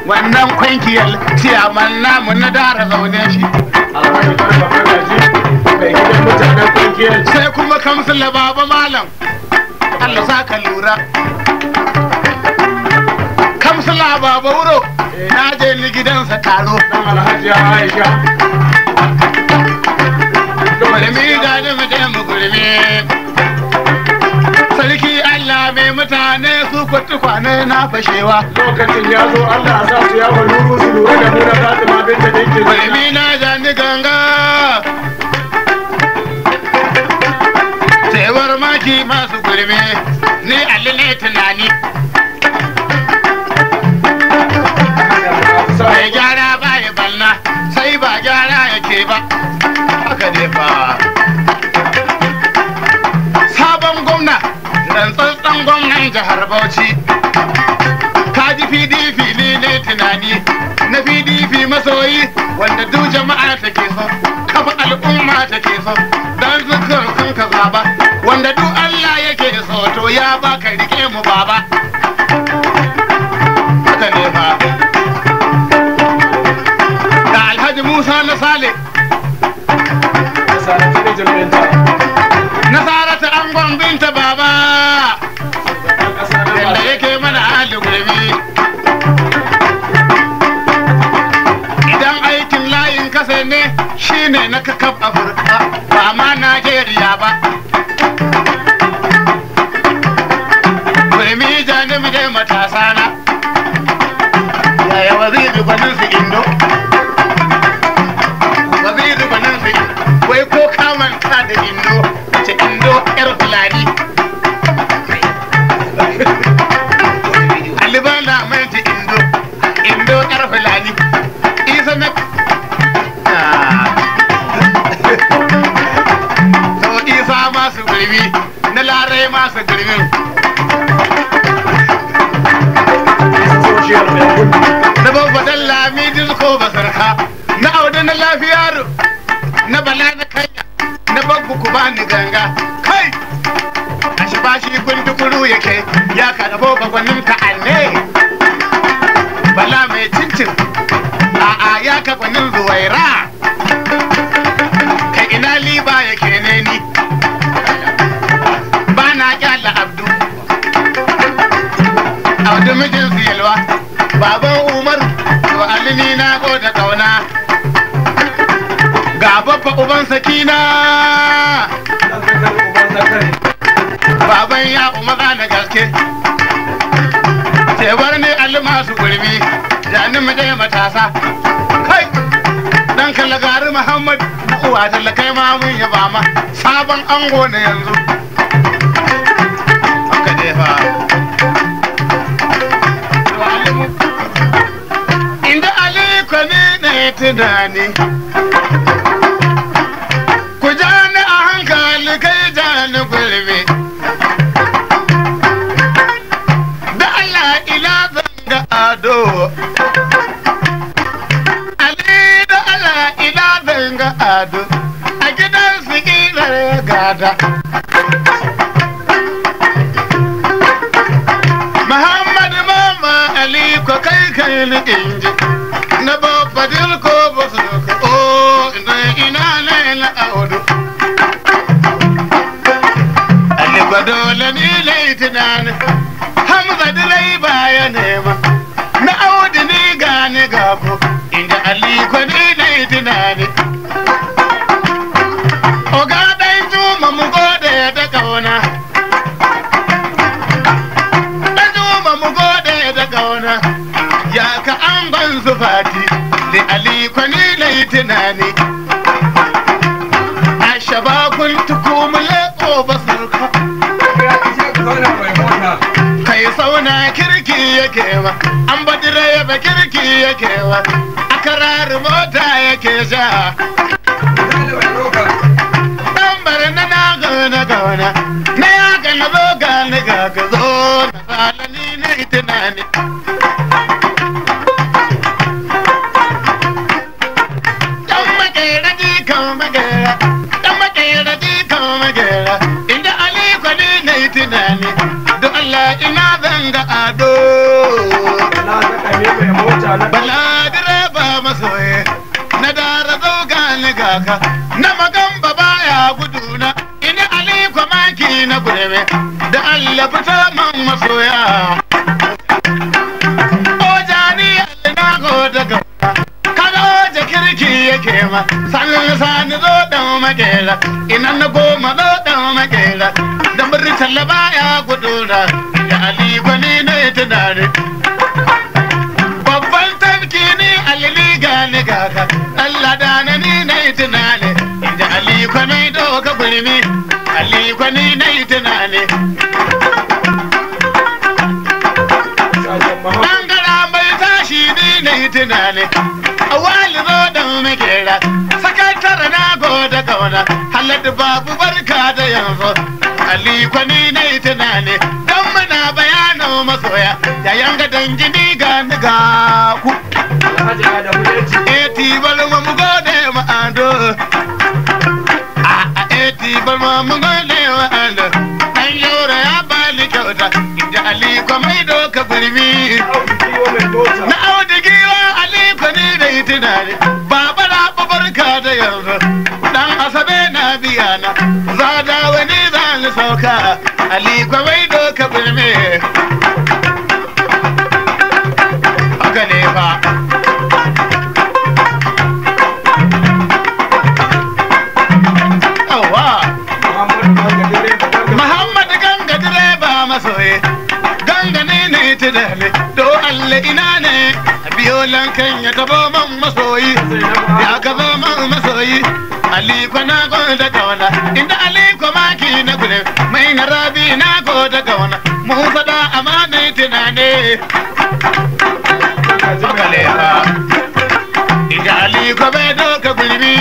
wannan kwankiyar ciyaman namu na dara zaune shi alhaji garba magaji mai gidan mutanen kungiyar sai kuma kamsila baba malam Allah sa ka lura kamsila baba wuro na je ni gidansa taro dan alhaji aisha gurmi ga da mu je mu gurmi sarki Allah mai mutane su kwatu kwane na fashewa lokacin ya zo allah sa su yawa nuru su lura da mu na fatima binta da yake gurmi na ja ni ganga cewar maki masu gurmi ni Ali ne tunani mai gyara ba ya balna sai ba gyara yake ba haka ne fa sabon gwamna rantsatsen gwamnan jihar bauchi kaji pdp ne ne tunani na pdp masoyi wanda duk jama'a take so kafa al'umma take so don zukar sun ka zaba wanda duk allah yake so to ya baka rike mu baba haka ne fa da alhaji musa na sale sarati da jirginta nasarata angon binta baba yadda yake mana hali gurbi idan aikin layin kasa ne shine na kakaf afirka ba ma najeriya ba gurbi janim dai matasa na yaya waziri gwanin su indo waziri gwanin su indo wai ko kamanta da indo ce indo yar fulani alibana mai ce indo indo yar fulani isa na to isa masu gurbi na larai masu gurbin social media na babbadan lami disko basarka na audu na lafiyaro na bala na kanya na babbu ku bani ganga kai a shi bashi guntukuru yake ya kada boka gwanin ka anne bala mai cincin a'a ya ka gwanin zuwaira kai ina liba yake ne ni ba na kyala abdu abdu mijin su yalwa baban umar to alini na da kauna ga babba uban sakina baban ya umaza na gaske tebar ne masu gurbi jani mu ɗaya matasa kai dan kalagari muhammad na uwa tallakai ma mun yaba ma sabon ango na yanzu haka ne fa inda aliko ne na tunani ku ja ni a hankali kai ja ni gulbe da Allah ila zanga ado Ali da Allah ila zanga ado a gidan su kilar gada Muhammad Mama Ali ko kai kai ni inji na babba dilko ba su ko o ina ina ne na audu Ali ko dole ni lai tunani Hamza dilai baya nema na audu ni gane gabo inda Ali ko ni lai tunani Oga dai juma mu gode da kauna Dan juma mu gode da kauna ya ka an ban su fati da Ali ko ni lai tunani Ashaba kun tukumule ko basurka kai sauna kirki yake wa an badira ya ba kirki yake wa a karar mota yake ja dan bare na na gana gana na ya gana zo gani ga ga zo na salani ne tunani dan makera ji kan makera dan makera ji kan makera inda ali kwani ne tunani don Allah ina zanga ado Na ta kame mai mota na bala direba masoye na dara zauga ni gaka na magamba baya guduna ini aliko maki na gurebe da Allah fita man masoya ojani na go daga kaga oje kirki yake ma sanin sani zo dan makera ina na goma zo dan makera da murtala baya guduna da aliko ni ne tunani babban tafki ni alili gani gaka Allah da na ni na yi tunani da aliko na yi doka gulmi aliko ni na yi tunani sajan mahau bangara mai tashi ni na yi tunani a wali zo da makera sakatare na goda kauna halatta babu barka da yanzu aliko ni na yi tunani don muna bayanin masoya yayan ga dangini ga ni ga ku alhaji adamu leci eti balma mu gode ma ado a a eti balma mu gode ma ado dan yora ya bani kyauta inda ali ko mai doka gurbi auki kiwo mai mota na audigi wa ali ko ni da itinare baba na barka da yanzu dan asabe na biya na zada wani zan sauka ali ko mai doka gurbi haka ne fa Yawwa. muhammadu bangadire da ganga Muhammad ganga direba masoye ganga ne ne ta dale do Allah ina ne biyo lankan ya tabo man masoyi ya gaba man masoyi Ali ko na go da kawana inda Ali ko maki na gure mai na rabi na go da kawana mu fada amana tunane akale ha inda Ali ko bai doka gulbi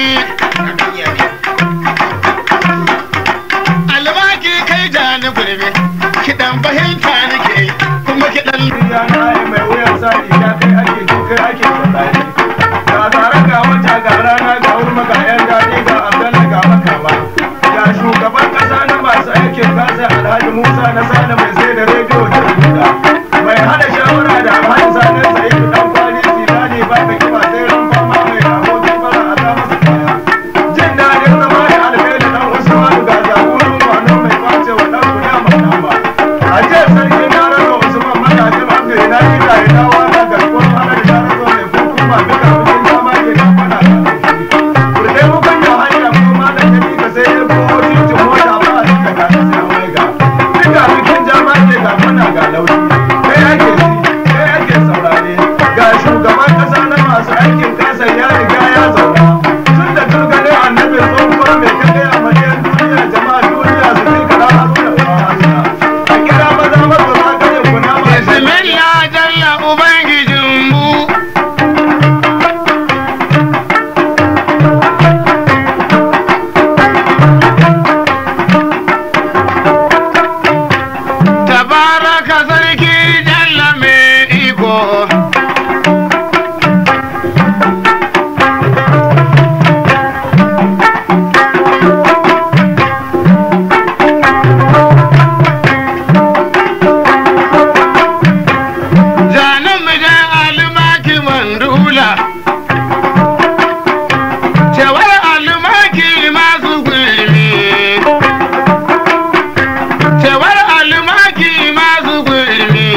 almaki kai jani gurbe kiɗan fahimta nake yi, kuma kiɗan ya na yi mai wuyan sani ya kai ake so kai ake tsallani ga tare ga wata ga rana ga wurma ga yan daɗi ga abdalla ga makama ga shugaban ƙasa na masu aikin kasa alhaji musa na sani mai sai da rediyo da rubuta mai hada shawara da alhaji sani sai dan kwali silani ba ka kiba sai ran fama mai rahoton fara a ta masa kaya jin daɗin zama da alheri dan usman ga jagoran wano mai kwace wa dan guda makama a jiya sarki na rasa usman matashin abdu na yi da ina wata garkuwar hana da na rasa mai hukuma duka bikin dama ke kafana kurde hukun da hanya ko ma da kabi ka sai ya ko titin mota ba a cika ga ta sai mai ga duka bikin dama ke kafana ga lauyi kai ake ji kai ake saurare ga shugaban kasa na masu aikin kasa ya riga ya zauna tun da turgalin annabin tsohuwa mai kaɗai a madiyar duniya jama'a duniya su kai kara haruna ba hasina a kira maza maza za ka yi kuna ma bismillah jalla ubangijin mu tabaraka sarki jalla mai iko zanen mu da almaki mandula cewar almaki masu gulmi cewar almaki masu gulmi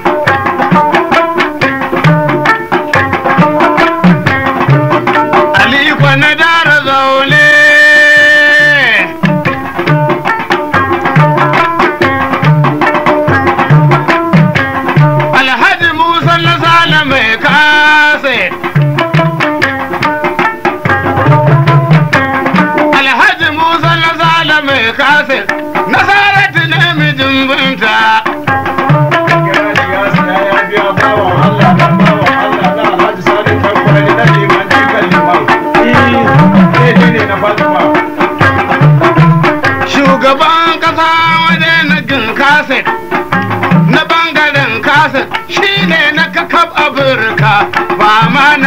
aliko na dara zaune alhaji musa na sale mai kase alhaji musa na sale mai kase nasaratu ne mijin binta kira shi ya saya ya biya bawan Allah dan bawan Allah na Alhaji Sani Tankwari na liman jikan liman eh ne ne na Fatima shugaban kasa waje na gin kaset na bangaren kaset shi ne na kakab afirka ba ma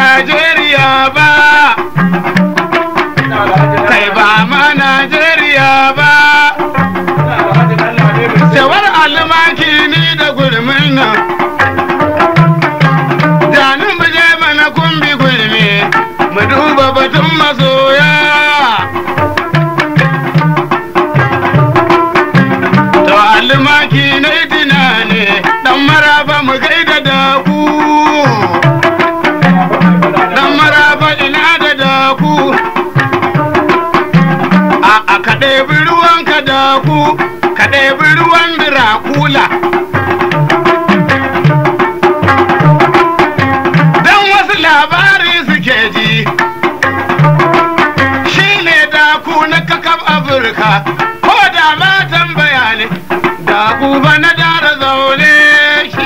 amurka ko da ma tambaya ne da kuba na dara zaune shi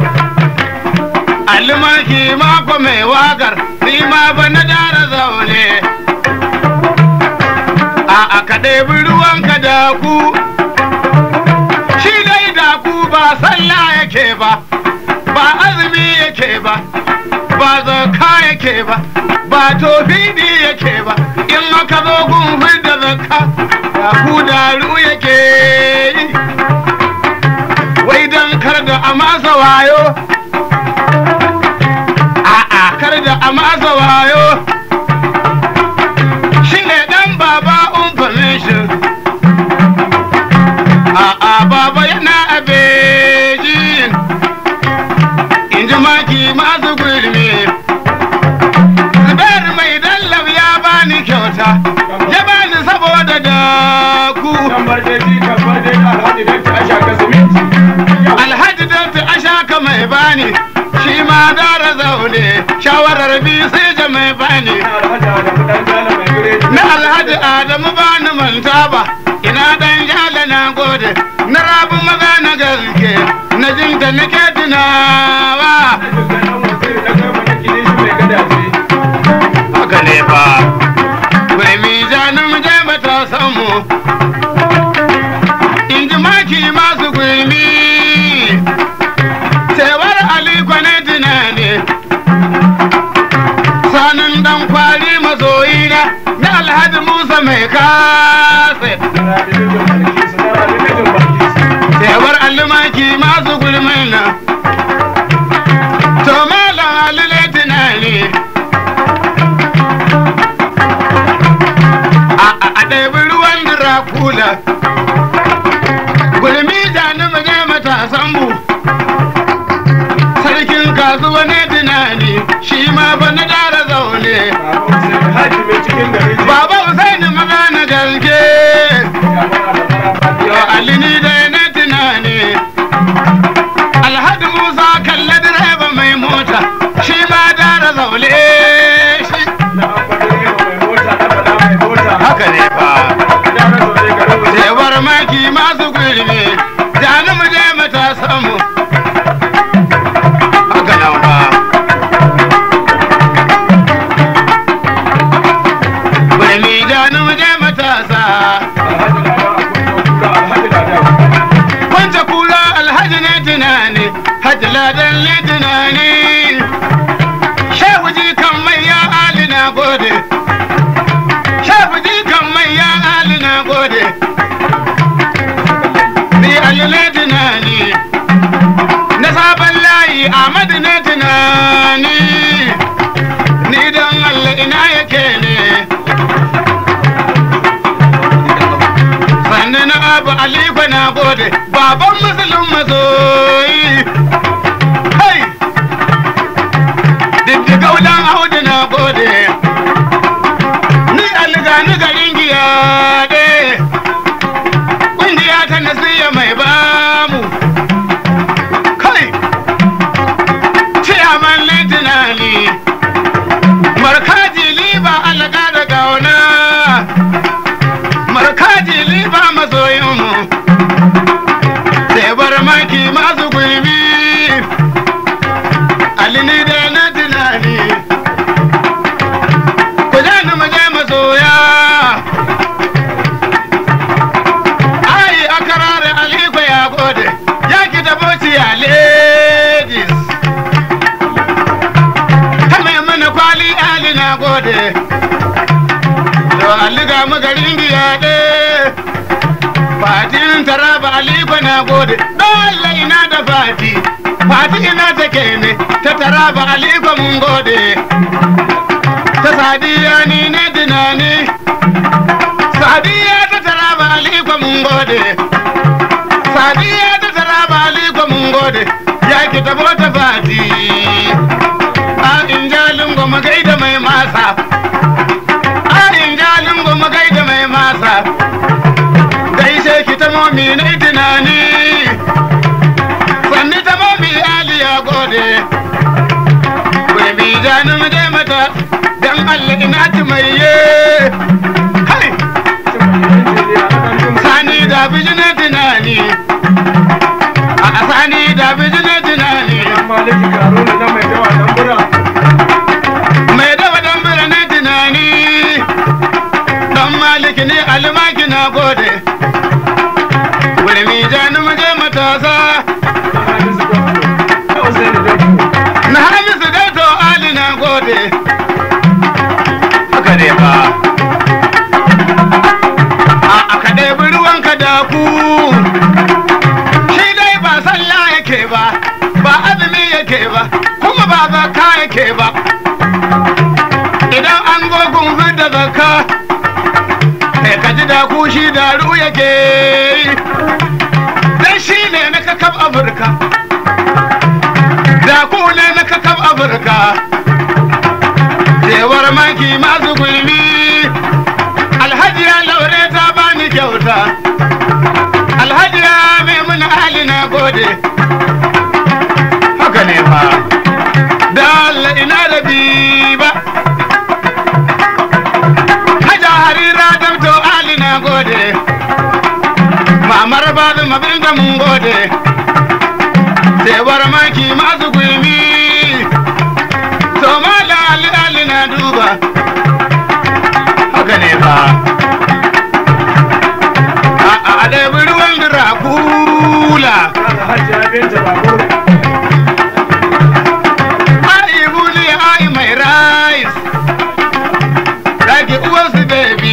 almaki mako mai wakar ni ma ba na dara zaune a aka ɗebi ruwanka da ku shi dai da ku ba sallah yake ba ba azumi yake ba ba zaka yake ba ba tofidi yake ba in aka zo gun da zakka da ku daru yake yi wai dan kar da a masa wayo a'a kar da a masa wayo shi ne dan baba information a'a baba yana abejin in ji maki masu gulmi zubar mai dallab ya bani kyauta ya bani saboda da ku Tambar da ji tambar da alhaji da ta asha ka siminti. alhaji dalta ashaka mai bani shi ma dara zaune shawarar bi sai ja mai bani Alhaji Adamu dan jala mai biredi. na alhaji adamu bani manta ba ina dan jala na gode na rabu maza na gaske na jinta nake tunawa Dukkanin wasiri na gaba na kilishi mai gadaje. haka ne fa mai mizanin mu je mata samu in ji maki masu gulmi cewar aliko ne tunani sanin dan kwari masoyina na alhaji musa mai kase Tana da mijin Balkisu, tana da mijin Balkisu. cewar alimaki masu gulmin na to malam alile tunani a a- a ɗebi ruwan dirakula gulmi jani mu je matasan mu sarkin kasuwa ne tunani shi ma fa na dara zaune Baba Hussein Haji mai cikin gari ce. baba Usaini maza na gaske Ya fara da fara fatiya. Yo alini da na tunani Alhaji Musa kalla direba mai mota shi ma dara zaune shi Na ambatar yawa mai mota, na faɗa mai mota. haka ne fa Ya na zaune garin waje. cewar maki masu gurbi jani mu je matasan mu haka nan fa gurbi jani mu je matasa Alhaji Ladan a kunna kura, Alhaji Ladan. kwance kula alhaji ne tunani hajji ladan ne tunani shehu ji kan mai ya ali na gode shehu ji kan mai ya ali na gode ni ali ne tunani na sabon layi ahmadu ne tunani ni don allah ina yake ne sannan na abu alifa na gode baban musulun mazoyi hai diddiga wulan audu na gode ni aliga ni garin giya de kungiya ta nasiya mai bamu kai ciyaman ne tunani markaji liba alaga da gauna markaji liba masoyinmu sai bar maki masu gulmi alini da na tunani ku je ni mu je masoya ai akarare aliko ya gode ya ki tabo ya ladies ta mai mana kwali ali na gode to aliga mu garin biya ɗe fatin taraba aliko na gode dole ina da fati fati ina take ne ta taraba aliko mun gode ta sadiya ni ne dinani sadiya ta taraba aliko mun gode sadiya ta taraba aliko mun gode ya ki tabo ta fati a injalin goma gaida mai masa a injalin goma gaida mai masa gaishe ki ta momi na tunani sanni ta momi ali ya gode gurbi jani mu je mata dan Allah ina ci mai ye hai Cin mai yanci ne, maliki karuna na mai dawa dan bura mai dawa dan birnin tunani dan maliki ne almaki na gode gulmi jani muje matasa na hamisu dato ali na gode haka ne ba a aka ɗebi ruwanka da ku shi dai ba sallah yake ba ba azumi yake ba kuma ba zakka yake ba idan an gogun fidda zakka kai ka ji da ku shi da ru yake yi dan shi ne na kakab afirka da ku ne na kakab afirka cewar maki masu gulmi alhaji ya laure ta bani kyauta alhaji ya mai hali na gode haka ne fa da Allah ina da biba haja harira damto ali na gode mamar babu mabin da mun gode cewar maki masu gulmi to mala ali ali na duba haka ne fa a a da ruwan dirakula hajji binta babur ai buli ai mai rais rage uwarsu baby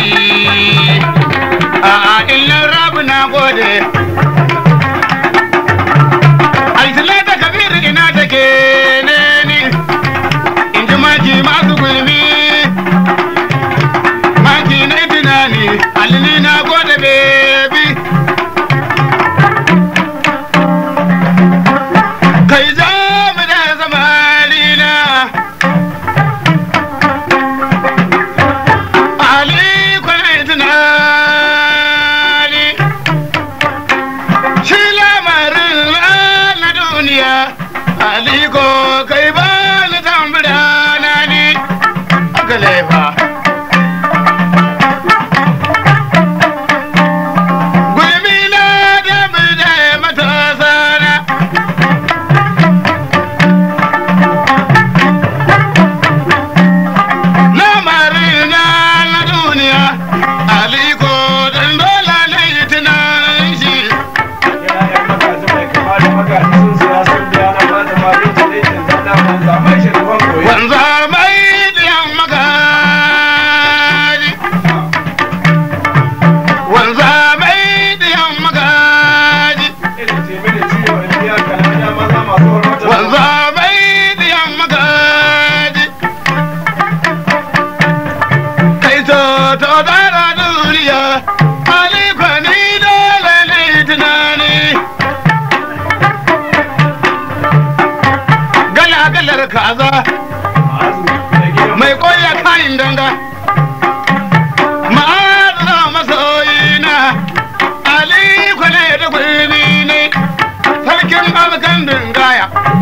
a a illan rabu na gode altilata kabir ina take ne ni in ji maki masu gulmi maki na tunani alini na gode baby kai za mu da zamanina ali kwanai tunani shi lamarin na duniya ali ko kai ba ni tambura na ni aka laifa gulmi na da mu da matasa na lamarin na na duniya aliko dan dole na yi tunanin shi yana yan magaji mai kama da magaji sun siya sun biya na fata ma binta ne ke zana man zamai shi ruwan koyi wanza mai diyan magaji wanza mai diyan magaji irin tebe da ciwo in biya kana da maza masu hormata wanza mai diyan magaji kai to to dara duniya aliko ni dole ne tunani gala galar kaza mai koya kayin danga ma'azina masoyina ali kwane da gwini ne sarkin alkan dingaya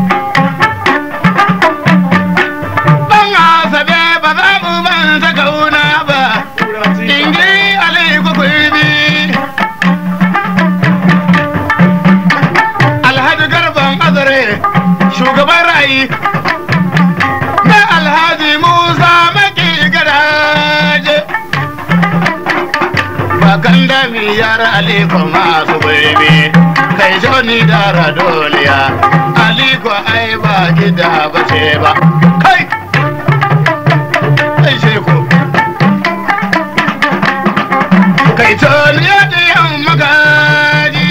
dan asabe ba za mu manta kauna ba ingi ali gwini alhaji garban azare shugaban ra'ayi na alhaji musa maki garaje bakan da miyar aliko masu bebe kai joni dara doliya aliko ai ba gida ba ce ba kai kai sheko kai toliya da yan magaji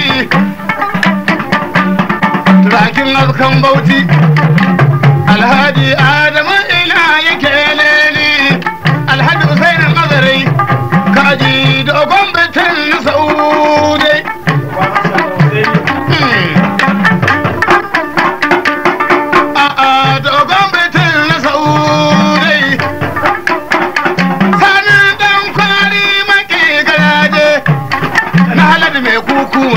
turakin azkan bauti alhaji adamu ina yake ne ni alhaji usainin azarai kaji dogon bitin na saude a'a dogon bitin na saude sanin dan kwari maki garaje na halad mai kukuwa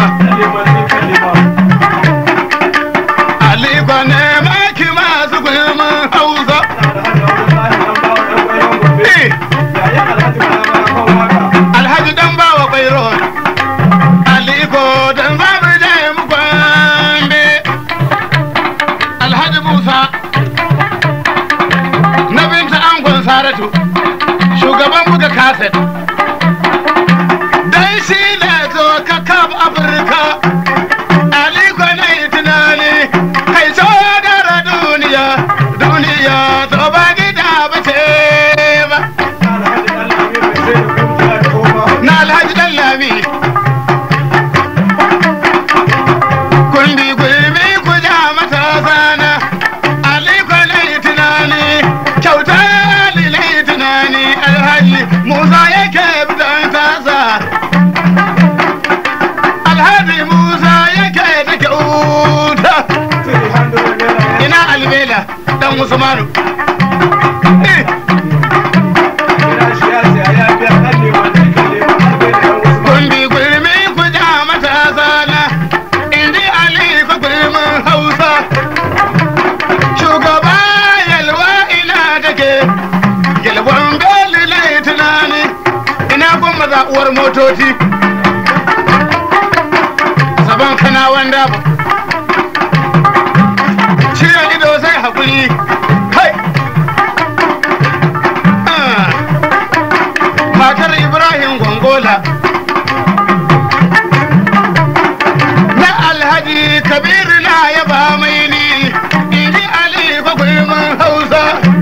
aliko ne maki masu gulmin hausa saratu shugaban buga kaset dan shi ne zo ka kaf afirka aliko na yi tunani kai so gara duniya duniya to ba gida ba ce ba na alhaji dan lami kundi gulmi ku ja mata sana aliko na yi tunani kyauta ali na yi tunani alhaji musa yake bidan tasa alhaji musa yake da kyauta ina albela dan usmanu Eh, kundi gulmi ku ja mata sana indi aliko gulmin hausa shugaba yalwa ina take yalwan beli na yi tunani ina kuma zaɓuwar motoci saban kana wanda ba ciwon ido sai haƙuri kai Ah. matar ibrahim gongola na alhaji kabiru na yaba mai ni inji ali gwagwarmin hausa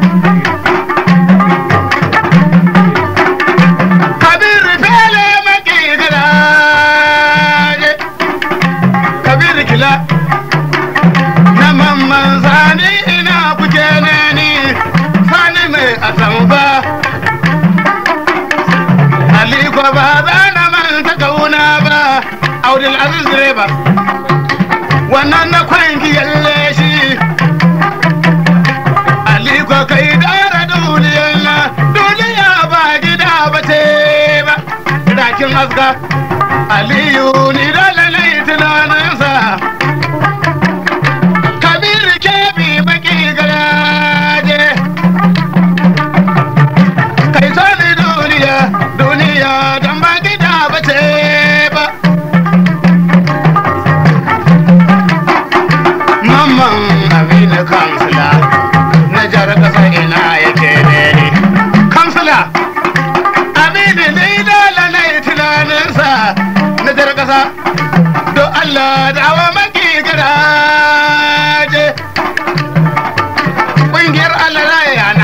kabiru fele maki garaje kabiru kila na mamman sani ina kuke ne ni sani mai atamfa aliko ba za na manta kauna ba audil aziz direba wannan na kwanki yalle shi aliko kai dara duniyar na duniya ba gida ba ce ba dakin haska aliyu ni dole na yi tunaninsa kabir kebi baki garaje kai sani duniya duniya don ba gida ba ce ba mamman abin kansila na jar kasa ina yake ne ni kansila abin ni dole na yi tunaninsa na jar kasa don allah da awa maki garaje ƙungiyar allah raya